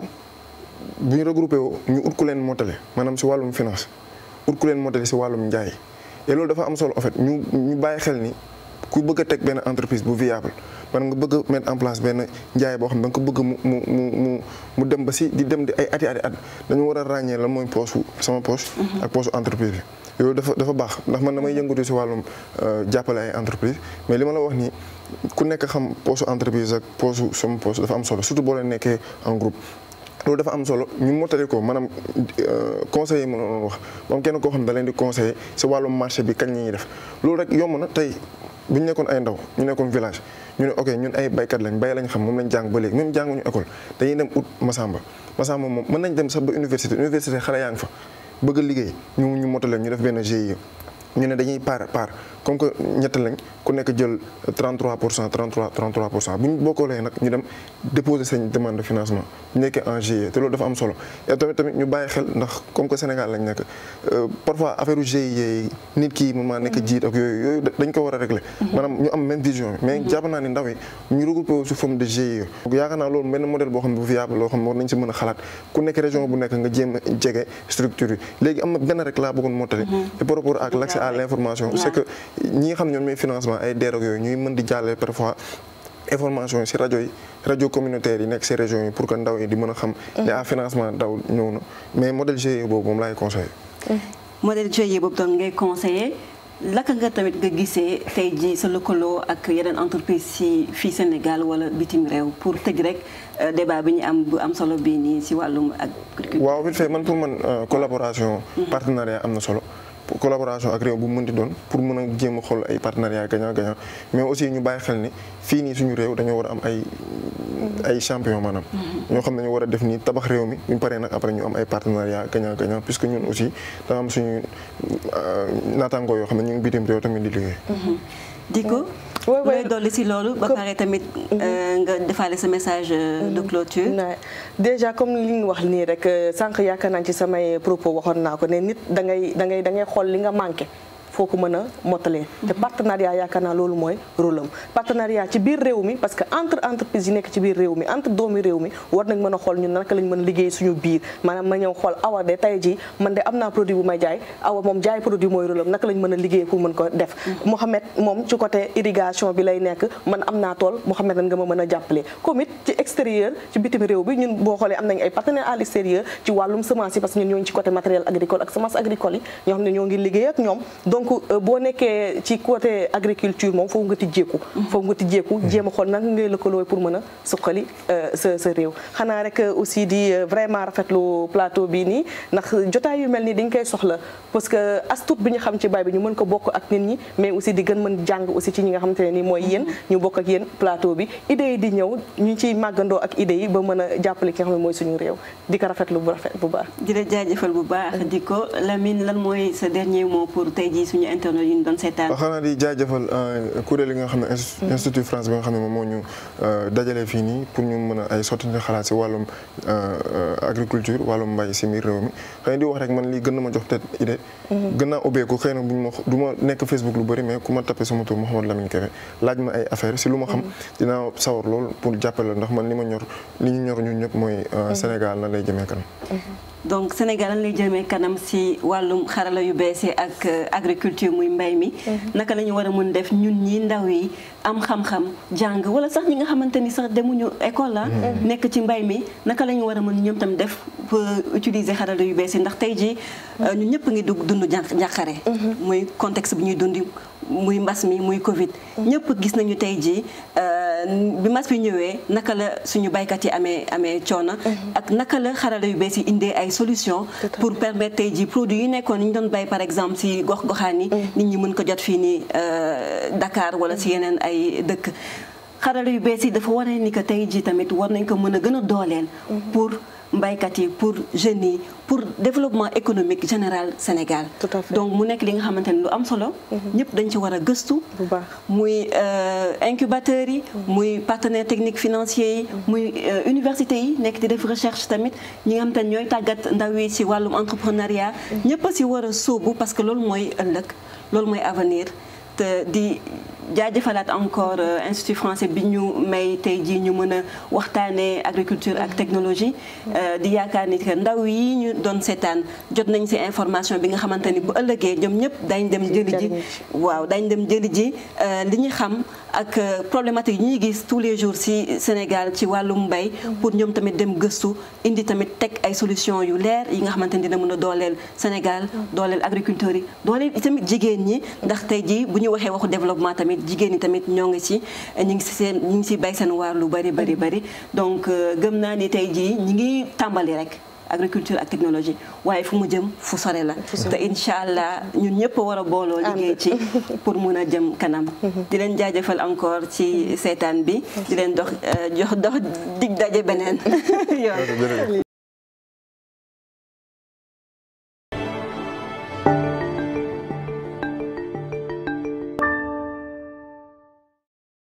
bu ñu regroupé woo ñu ut ku leen mottale maanaam si wàllum finance ut ku leen mottale si wàllum njaay et loolu dafa am solo en fait ñu ñu bàyyi xel ni ku bëgg a teg benn entreprise bu viable man nga bëgg a mettre en place benn njaay boo xam ne da nga ko bëgg mu mu mu mu mu dem ba si di dem di ay ati ati at dañu war a ràññee lan mooy poche sama poche. ak poche entreprise bi. yooyu dafa dafa baax ndax man damay yëngatu si wàllum jàppale ay entreprise mais li ma la wax nii ku nekk xam poche entreprise ak poche sama poche dafa am solo surtout boo leen nekkee en groupe. loolu dafa am solo ñu mottali ko maanaam conseiller ma doon wax moom kenn koo xam ne da leen di conseiller si wàllum marché bi kañ ñuy def loolu rek yomb na tey bu ñu nekkoon ay ndaw ñu nekkoon village ñu ne ok ñun ay baykat lañ bay lañ xam moom lañ jàng ba léegi même jànguñu école dañuy dem ut Massamba Massamba moom mën nañ dem sax ba université université xale yaa ngi fa bëgg a liggéey ñu ñu mottale ñu def benn GIE ñu ne dañuy par par comme que ñett lañ ku nekk jël 33 pour cent 33 33 pour cent bu ñu bokkoolee nag ñu dem déposer seen demande de financement ñu nekkee en GIE te loolu dafa am solo et tamit tamit ñu bàyyi xel ndax comme que Sénégal lañ nekk parfois affaire GIE yi nit ki mën maa nekk jiit ak yooyu yooyu dañ ko war a régler maanaam ñu am même vision bi mais jàpp naa ne ndaw yi ñu regroupé sous forme de GIE yaakaar naa loolu benn modèle boo xam ne bu viable loo xam ne war nañ si mën a xalaat ku nekk région bu nekk nga jéem a jege structure yi léegi am na benn rek laa bëggoon mottali et par rapport ak l'accès à l'information c'est que ñi nga xam ne ñoom ñooy financement ay DER ak yooyu ñuy mën di jàllale parfois information yi si rajo yi rajo communautaire yi nekk si région yi pour que ndaw yi di mën a xam ne à financement ndaw ñëw na mais modèle GIE boobu moom laay conseillé modèle GIE boobu doon ngay conseillé laka nga tamit nga gisee tey jii sa lëkkaloo ak yeneen entreprise si fii Sénégal wala bitim réew pour tëj rek débat bi ñu am bu am solo bii nii si wàllum agriculture. waaw vite fait man pour man collaboration partenariat am na solo collaboration ak réew bu mën di doon pour mën a jéem a xool ay partenariat gagnant gagnant mais aussi ñu bàyyi xel ni fii nii suñu réew dañoo war a am ay ay champion maanaam ñoo xam ne ñu war a def nii tabax réew mi bu ñu paree nag après ñu am ay partenariat gagnant gagnant puisque ñun aussi da am suñu naataangoo yoo xam ne ñu ngi bitim réew tamit di liggéey Diko looy dolli si loolu ba pare tamit nga defaale sa message de clôture déjà comme li ñu wax nii rek sànq yaakaar naa ci samay propos waxoon naa ko ne nit da ngay da ngay da ngay xool li nga manqué foo ko mën a mottalee te partenariat yaakaar naa loolu mooy rôle am partenariat ci biir réew mi parce que entre entreprise yi nekk ci biir réew mi entre doomi réew mi war nañ mën a xool ñun naka lañ mën a liggéey suñu biir maanaam ma ñëw xool awa de tey ji man de am naa produit bu may jaay awa moom jaay produit mooy rôle am naka lañ mën a liggéey pour mën ko def Mouhamed moom ci côté irrigation bi lay nekk man am naa tool Mouhamed nan nga ma mën a jàppale comme it ci extérieur ci bitim réew bi ñun boo xoolee am nañ ay partenaires à l'extérieur ci wàllum semence yi parce que ñun ñoo ngi ci côté matériel agricole ak semence agricole yi ñoo xam ne ñoo ngi liggéey ak ñoom donc boo nekkee ci côté agriculture moom foofu nga tijjeeku foofu nga tijjeeku jéem a xool nag ngay lëkkaloo pour mën a suqali sa sa réew xanaa rek aussi di vraiment rafetlu plateau bii nii ndax jotaay yu mel nii dañ koy soxla parce que as tuut bi ñu xam ci bay bi ñu mën ko bokk ak nit ñi mais aussi di gën mën jàng aussi ci ñi nga xamante ne nii mooy yéen ñu bokk ak yéen plateau bi idées yi di ñëw ñu ciy màggandoo ak idées yi ba mën a jàppale ki nga xam ne mooy suñu réew di ko rafetlu bu rafet bu baax di la jaajëfal bu baax di ko Lamine lan mooy sa dernier mot pour tey jii suñu internet yi ñu doon seetaan waaw xanaa di jaajëfal kuréel yi nga xam ne institut France bi nga xam ne moom moo ñu dajale fii nii pour ñu mën a ay sottante xalaat si wàllum agriculture wàllum mbay si biir réew mi xëy di wax rek man lii gën na ma jox peut-être idée gën naa ubbeeku xëy na buñ ma du ma nekk Facebook lu bëri mais ku ma tapé sama tur Mouhamadou Lamine Kébé laaj ma ay affaire si lu ma xam dinaa sawar lool pour jàppale ndax man li ma ñor li ñu ñor ñun ñëpp mooy Sénégal na lay jëmee kanam donc Sénégal lan lay jëmee kanam si wàllum xarala yu bees yi ak agriculture muy mbay mi naka la ñu war a mën def ñun ñi ndaw yi am xam-xam jàng wala sax ñi nga xamante ni sax demuñu école la nekk ci mbay mi naka la ñu war a mën ñoom tam def pour utiliser xarala yu bees yi ndax tey jii ñun ñëpp ngi dugg dund jàqare muy contexte bi ñuy dundi muy mbas mi muy Covid ñëpp gis nañu tey jii bi mbas bi ñëwee naka la suñu baykat yi amee amee coono ak naka la xarala yu bees yi indee ay solution pour permettre tey jii produits yi nekkoon ñu doon bay par exemple si gox goxaan yi nit ñi mën ko jot fii nii Dakar wala si yeneen ay dëkk xarala yu bees yi dafa waree ni que tey jii tamit war nañ ko mën a gën a dooleel pour mbaykat yi pour jeunes yi pour développement économique général Sénégal donc mu nekk li nga xamante ne lu am solo ñëpp dañ ci war a gëstu muy incubateurs yi muy partenaires techniques financiers yi muy universités yi nekk di def recherche tamit ñi nga xamante ne ñooy tàggat ndaw yi ci wàllum entrepreneuriat ñëpp a ci war a sóobu parce que loolu mooy ëllëg loolu mooy avenir te di jaajëfalaat encore institut français bi ñu may tey jii ñu mën a waxtaanee agriculture ak technologie di yaakaar ni que ndaw yi ñu doon seetaan jot nañ ci information bi nga xamante ni bu ëllëgee ñoom ñëpp dañ dem jëli ji waaw dañ dem jëli ji li ñu xam ak problématique yi ñuy gis tous les jours ci Sénégal ci wàllum mbay pour ñoom tamit dem gëstu indi tamit teg ay solution yu leer yi nga xamante ni dina mën a dooleel Sénégal dooleel agriculteurs yi dooleel tamit jigéen ñi ndax tey jii bu ñu waxee waxu développement tamit jigéen ñi tamit ñoo ngi ci ñu ngi ci seen ñu ngi ci bay seen waar lu bari bari bari donc gëm naa ni tey jii ñi ngi tàmbali rek agriculture ak technologie waaye fu mu jëm fu sore la te incha allah ñun ñëpp war a booloo liggéey ci pour mun a jëm kanam di leen jaajëfal encore ci seetaan bi di leen dox jox dox dig daje beneen yoon